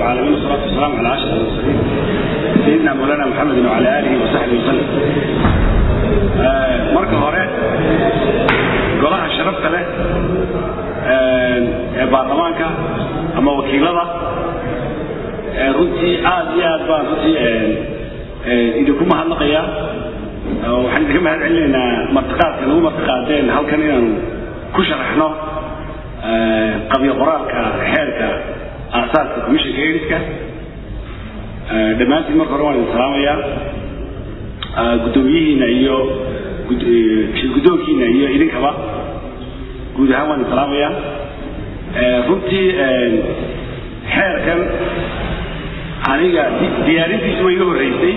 العالمين والصلاة والسلام على أشرف المرسلين سيدنا مولانا محمد وعلى آله وصحبه وسلم marka hore golaha sharafta leh ee baarlamaanka ama wakiilada runtii aad iyo aad baan runtii idinku mahadnaqayaa waxaan idinka mahad celinaynaa martiqaadka nagu martiqaadeen halkan inaanu ku sharaxno qabyo qoraalka xeerka aasaaska commissionka ediska dhammaantiin marka hore waan idin salaamayaa guddoomiyihiina iyo guddoonkiina iyo idinkaba guud ahaan waan idin salaamayaa runtii xeerkan aniga diyaarintiisu way iga horreysay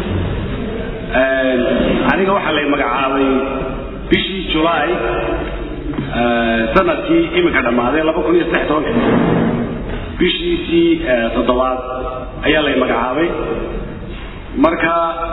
aniga waxaa lay magacaabay bishii julaay sanadkii iminka dhammaaday laba kun iyo saddex tobanka bishiisii toddobaad ayaa lay magacaabay marka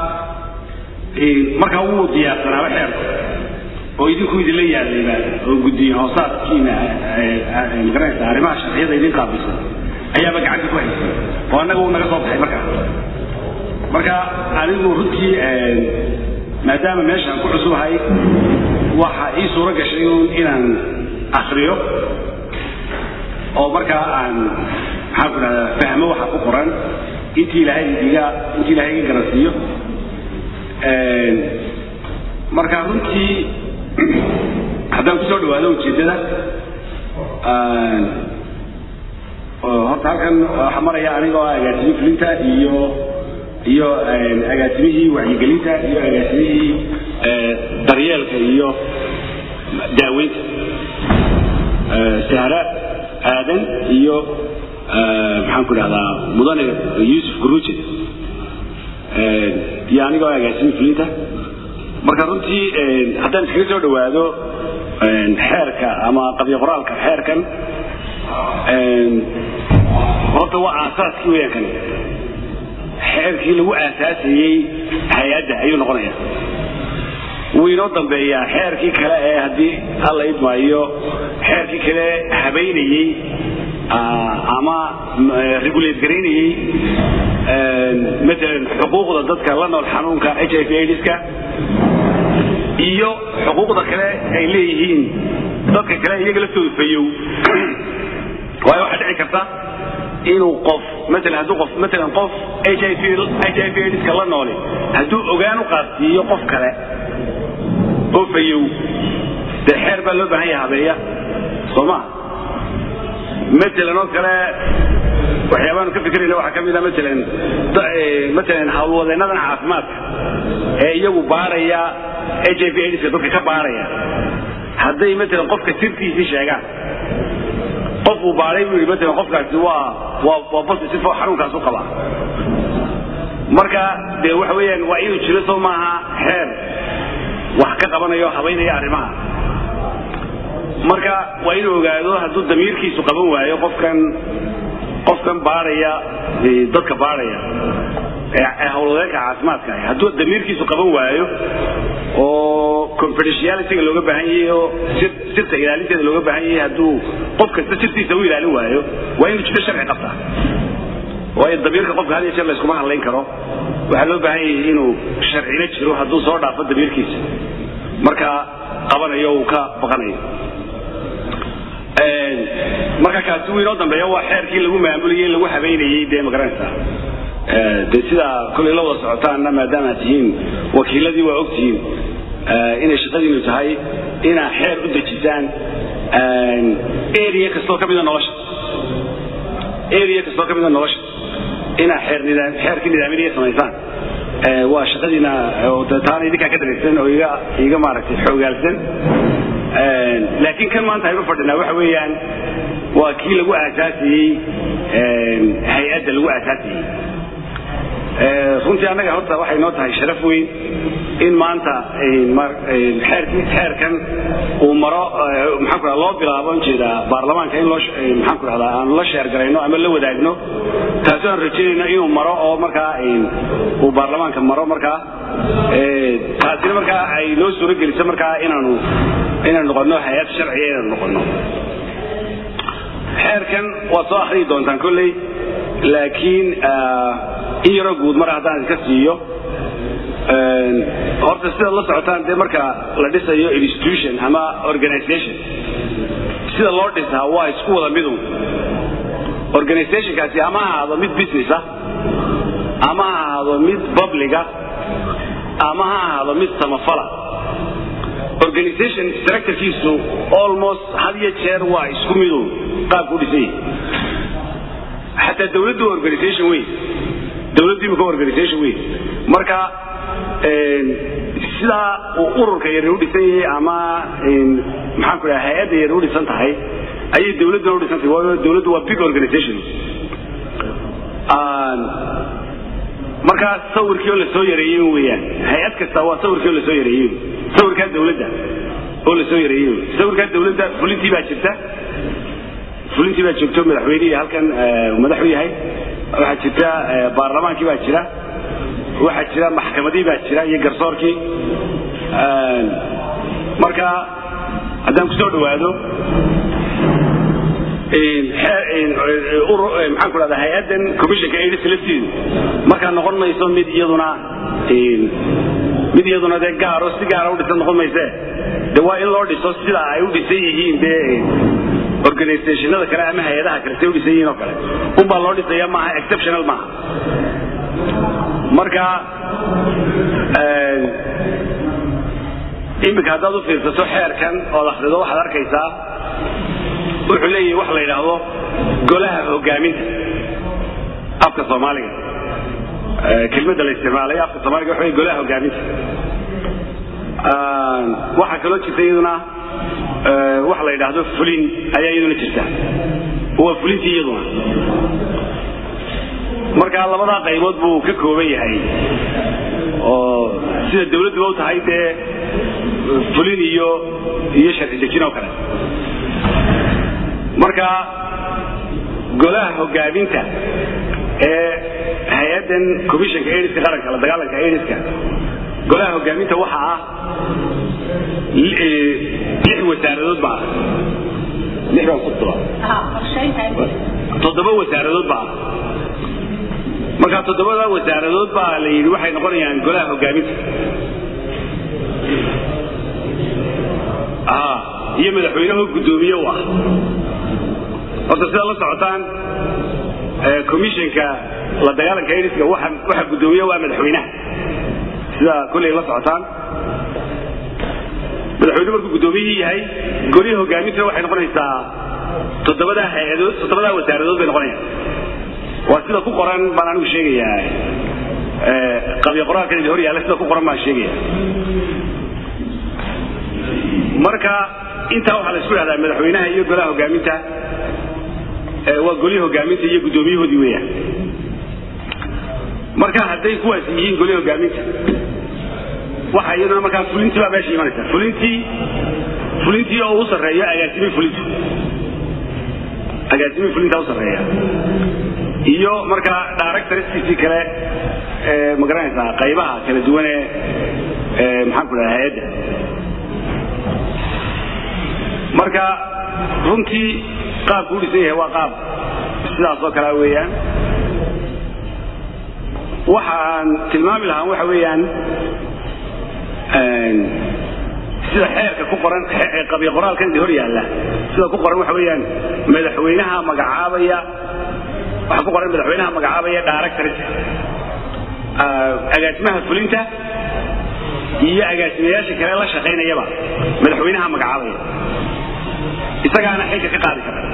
markaa wuu diyaarsanaaba xeerku oo idinku idinla yaalayba oo guddiye hoosaadkiina magaranaysa arrimaha sharciyada idin qaabilsan ayaaba gacanta ku haysay oo annaga uu naga soo baxay markaa marka anigu runtii maadaama meeshaan ku cusubahay waxa ii suuro gashay inaan akriyo oo markaa aan maxaan ku dhahdaa fahmo waxa ku qoran intii ilaahay iga intii ilaahay iga garansiiyo marka runtii haddaan kusoo dhawaado ujeeddada horta halkan waxaa maraya anigoo agaasimii fulinta iyo iyo agaasimihii wacyigelinta iyo agaasimihii daryeelka iyo daaweynta sahra aadan iyo maxaan ku dhahdaa mudane yuusuf guruuje iyo anigoo agaasimii fulinta marka runtii haddaan iskaga soo dhawaado xeerka ama qabyo qoraalka xeerkan horta waa aasaaskii weyaan kan xeerkii lagu aasaasayey hay-adda ayuu noqonaya wuu inoo dambeeyaa xeerkii kale ee haddii alla idmaayo xeerkii kale habaynayey ama regulate garaynayey maalan xuquuqda dadka la nool xanuunka h i v aids-ka iyo xuquuqda kale ay leeyihiin dadka kale iyaga laftooda fayow waayo waxaa dhici karta inuu qof maalan hadduu qof maalan qof h i v h i v aids-ka la nooli hadduu ogaan u qaadsiiyo qof kale oo fayow dee xeer baa loo baahan yaha habeeya soo ma maalan oo kale waxyaabaanu ka fikirayna waxaa ka mid a maalan maalan hawlwadeennadan caafimaadka ee iyagu baaraya h i v aids-ka dadka ka baaraya hadday maalan qofka sirtiisii sheegaan qof uu baaray buu yidhi maalan qofkaasi waa waa waa positive oo xanuunkaas u qabaa marka dee waxa weeyaan waa inuu jiro soo maaha xeer wax ka qabanayo habaynaya arrimaha marka waa inuu ogaado hadduu damiirkiisu qaban waayo qofkan qofkan baaraya dadka baaraya ee hawlwadeenka caafimaadka ah hadduu damiirkiisu qaban waayo oo confidentialityga looga baahan yahay oo sirta ilaalinteeda looga baahan yahay hadduu qof kasta sirtiisa u ilaalin waayo waa inuu jiro sharci qabtaa waayo damiirka qofka had iyo jeer layskuma hadlayn karo waxaa loo baahan yahay inuu sharcina jiro hadduu soo dhaafo damiirkiisa marka qabanayo uu ka baqanayo marka kaasi wuu inoo dambeeya waa xeerkii lagu maamulayey lagu habeynayey dee magaranaysa dee sidaa kollay la wada socotaanna maadaama tihiin wakiiladii waa ogtihiin inay shaqadiinu tahay inaa xeer u dejisaan area kastoo ka mida nolosha area kastoo ka mida nolosha inaa xeer nidaam xeerkii nidaaminaya samaysaan waa shaqadiina taana idinkaa ka daraysan oo iga iga maaragtay xoogaalsan laakiin kan maanta aynu fadhinaa waxa weeyaan waa kii lagu aasaasiyey hay-adda lagu aasaasiyey runtii annaga horta waxay noo tahay sharaf weyn in maanta xeerkii xeerkan uu maro maxaan ku loo bilaabo ujeedaa baarlamaanka in loo maxaan ku dhahdaa aan la sheergarayno ama la wadaagno taasoo aan rajaynayno inuu maro oo markaa uu baarlamaanka maro markaa taasina markaa ay noo suuro geliso markaa inaanu inaanu noqono hay-ad sharciya inaanu noqono xeerkan waad soo akhriyi doontaan kolley laakiin in yaroo guud mar haddaan iska siiyo horta sidaad la socotaan dee marka la dhisayo institution ama organization sida loo dhisaa waa isku wada midun organizationkaasi ama ha ahaado mid business ah ama ha ahaado mid publica ama ha ahaado mid samafala organization structurekiisu almost had iyo jeer waa isku midun qaabku u dhisan yahay xataa dawladdu waa organization weyn dawladdu imika organization weyn marka sidaa uu ururka yar u dhisan yahay ama maxaan ku dhaha hay-adda yar u dhisan tahay ayay dawladduna u dhisan tahay waayo dawladdu waa big organization markaa sawirkii oo lasoo yareeyey weeyaan hay-ad kasta waa sawirkii oo lasoo yareeyey sawirkaa dawladda oo lasoo yareeyey sawirkaa dawladda fulintii baa jirta fulintii baa joogto madaxweynihii halkan madaxu yahay waxaa jirta baarlamaankii baa jira waxaa jira maxkamadii baa jira iyo garsoorkii marka haddaan ku soo dhawaado maxaan ku dhahdaa hay-addan commissionka aids laftiidu markaa noqon mayso mid iyaduna mid iyaduna dee gaaro si gaara u dhisan noqon mayse de waa in loo dhiso sida ay u dhisan yihiin dee organizationada kale ama hay-adaha kale say u dhisan yihiin oo kale unbaa loo dhisaya maaha exceptional maaha marka iminka haddaad u fiirsato xeerkan ood akhrido waxaad arkaysaa wuxuu leeyahay wax la yidhaahdo golaha hogaaminta afka soomaaliga kelmadda la isticmaalay afka soomaaliga waxa wey golaha hogaaminta waxaa kaloo jirta iyaduna waxa la yidhaahdo fulin ayaa iyaduna jirta waa fulintii iyaduna marka labadaa qaybood buu ka kooban yahay oo sida dawladduba u tahay dee fulin iyo iyo sharci dejin oo kale marka golaha hogaaminta ee hay-addan commissionka aidiska qaranka la dagaalanka aidiska golaha hogaaminta waxa ah lix wasaaradood baa lix baa kutoba toddoba wasaaradood baa marka toddobada wasaaradood baa la yidhi waxay noqonayaan golaha hogaaminta iyo madaxweynaho guddoomiye u ah horta sidaad la socotaan commissionka la dagaalanka aidiska waxa guddoomiye waa madaxweynaha sida kolley la socotaan madaxweyne markuu guddoomiyihii yahay golihii hogaamintana waxay noqonaysaa toddobadaa hay-adood toddobadaa wasaaradood bay noqonayaan waa sida ku qoran baan anigu sheegayaa qabyo qoraalkan idin hor yaalla sida ku qoran baan sheegaya marka intaa waxaa la isku dhahdaa madaxweynaha iyo golaha hogaaminta waa golihii hogaaminta iyo guddoomiyahoodii weeyaan marka hadday kuwaas yihiin golihii hogaaminta waxa iyaduna markaa fulintii baa meesha imanaysa fulintii fulintii oo u sarreeyo agaasimii fulintu agaasimii fulinta u sarreeya iyo markaa directorskiisii kale ma garanaysaa qaybaha kala duwan ee maxaan ku dhaha hay-adda marka runtii qaabku u dhisan yahay waa qaab sidaas oo kalea weeyaan waxa aan tilmaami lahaa waxa weeyaan sida xeerka ku qoran qabyo qoraalkan hor yaalla sida ku qoran waxa weeyaan madaxweynaha magacaabaya waxaa ku qoran madaxweynaha magacaabaya directorka agaasimaha fulinta iyo agaasimayaasha kale la shaqaynayaba madaxweynaha magacaabaya isagaana xilka ka qaadi kara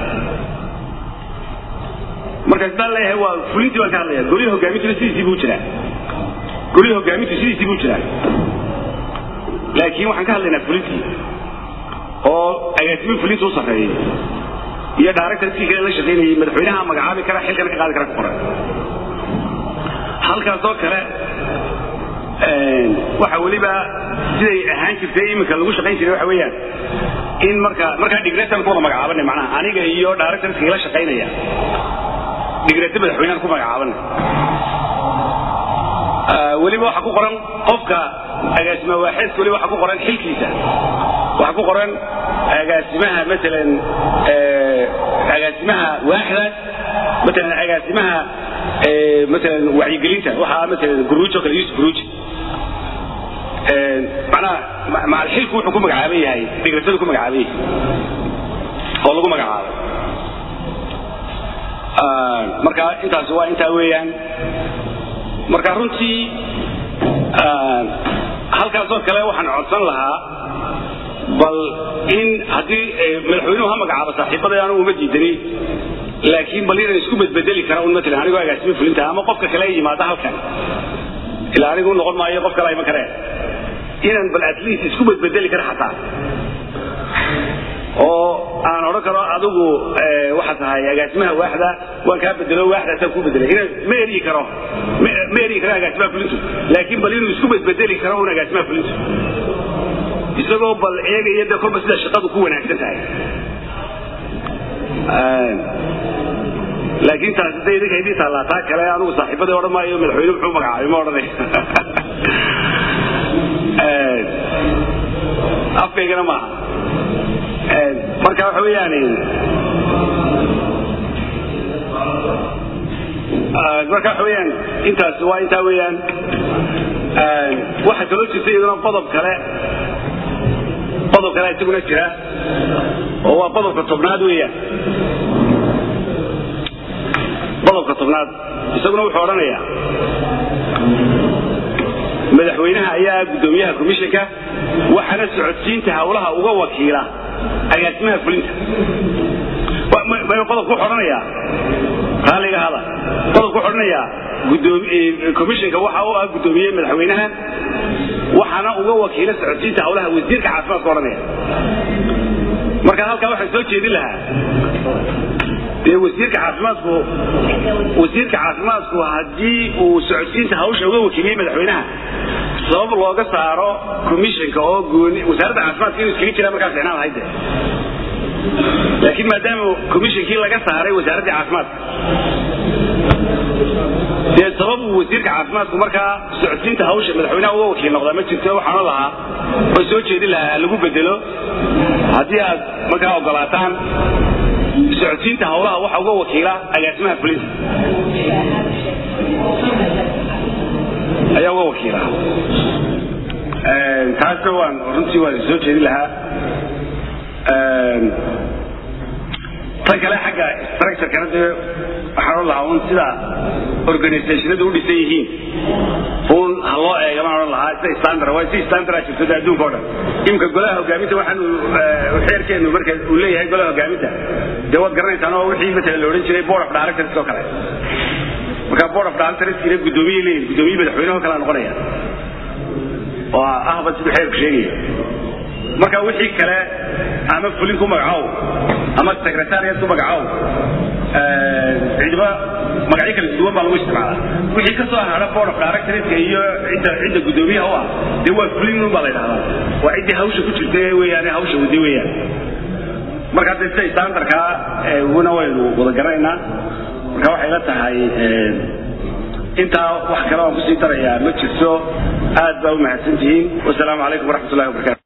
marka sidaan leeyahay waa fulintii baan ka hadlaya golihii hogaamintuna sidiisii buu jiraa golihii hogaamintu sidiisii buu jiraa laakiin waxaan ka hadlaynaa fulintii oo agaasimiin fulinta u sarreeyay iyo directorkii kale la shaqaynayay madaxweynaha magacaabi kara xilkana ka qaadi kara ku qoran halkaasoo kale waxa weliba siday ahaan jirtay iminka lagu shaqayn jiray waxa weeyaan in marka markaa digreetan ku wada magacaabanay macnaha aniga iyo directorska ila shaqaynaya digreeta madaxweynahan ku magacaabanay weliba waxa ku qoran qofka agaasima waaxeedka weliba waxa ku qoran xilkiisa waxa ku qoran agaasimaha maalan agaasimaha waaxdaas maalan agaasimaha maalan wacyigelinta waxaa maalan guruuj oo kale yusuf guruuj macnaha macalxilku wuxuu ku magacaaban yahay dhigrasadu ku magacaaban yahay oo lagu magacaabay marka intaasi waa intaa weeyaan marka runtii halkaasoo kale waxaan codsan lahaa bal in haddii madaxweynuhu ha magacaabo saaxiibada anugu uma diidani laakiin bal inaan isku bedbedeli kara un matalan anigoo agaasimo fulinta ama qofka kale yimaada halkan ilaa anigu noqon maayo qof kale iman kareen inaan bal at least isku bedbedeli kara xataa oo aan odhan karo adigu waxaa tahay agaasimaha waaxda waan kaa bedelo waaxdaasaan ku bedelay inaan ma eryi karo ma eryi karo agaasimaha fulintu laakiin bal inuu isku bedbedeli karo un agaasimaha fulintu isagoo bal eegaya de kolba sida shaqadu ku wanaagsan tahay laakiin taasi de idinka idin taallaa taa kale anugu saaxiibadii odhan maayo madaxweyne muxuu magacaabay ma odhanay afkaygana maaha marka waxa weeyaan marka waxa weeyaan intaas waa intaa weeyaan waxaa kaloo jirta iyaduna qodob kale qodob kale isaguna jira oo waa qodobka tobnaad weeyaan qodobka tobnaad isaguna wuxuu odhanayaa madaxweynaha ayaa guddoomiyaha komishanka waxaana socodsiinta hawlaha uga wakiila agaasimaha fulinta qodobku wuxuu odhanayaa raaliga hada qodobku wuxuu odhanayaa komishanka waxa u ah guddoomiye madaxweynaha waxaana uga wakiila socodsiinta hawlaha wasiirka caafimaadka odhanaya marka halkaa waxaan soo jeedin lahaa dee wasiirka caafimaadku wasiirka caafimaadku haddii uu socodsiinta hawsha uga wakiiliyey madaxweynaha sabab looga saaro commissionka oo gooni wasaaradda caafimaadka inuu iskaga jiraa markaa ficnaan lahayd laakiin maadaama commissionkii laga saaray wasaaraddii caafimaadka dee sabab uu wasiirka caafimaadku markaa socodsiinta hawsha madaxweynaha uga wakiil noqdaa ma jirto waxaana lahaa oo soo jeedin lahaa lagu bedelo haddii aad markaa ogolaataan socodsiinta hawlaha waxa uga wakiila agaasimaha fulinta ayaa uga wakiila taasna waan runtii waan soo jeedin lahaa tan kale xagga structurekana dee waxaan odhan lahaa un sida organizationadu u dhisan yihiin un ha loo eega baan odhan lahaa sida standard waa si standard jirto de adduunka o dhan imika golaha hogaaminta waxaanu xeerkeenu marka uu leeyahay golaha hogaaminta dee waad garanaysaan oo wixii matalan la odhan jiray board of directors oo kale marka board of directors ina guddoomiye leeyihin guddoomiye madaxweynaho kalea noqonaya oo ahba siduu xeerku sheegaya marka wixii kale ama fulin ku magacow ama secretariat ku magacow ciidamo magacyo kala duwan baa lagu isticmaala wixii ka soo hara board of directorska iyo cidda cidda guddoomiyaha u ah dee waa fulin un baa la yidhahdaa waa ciddii hawsha ku jirta weeyaane hawsha wadi weeyaan marka hadda sida standardkaa una waynu wada garanaynaa marka waxay la tahay intaa wax kale aan kusii darayaa ma jirto aad baa u mahadsantihiin wasalaamu calaykum waraxmat ullahi wabarakatu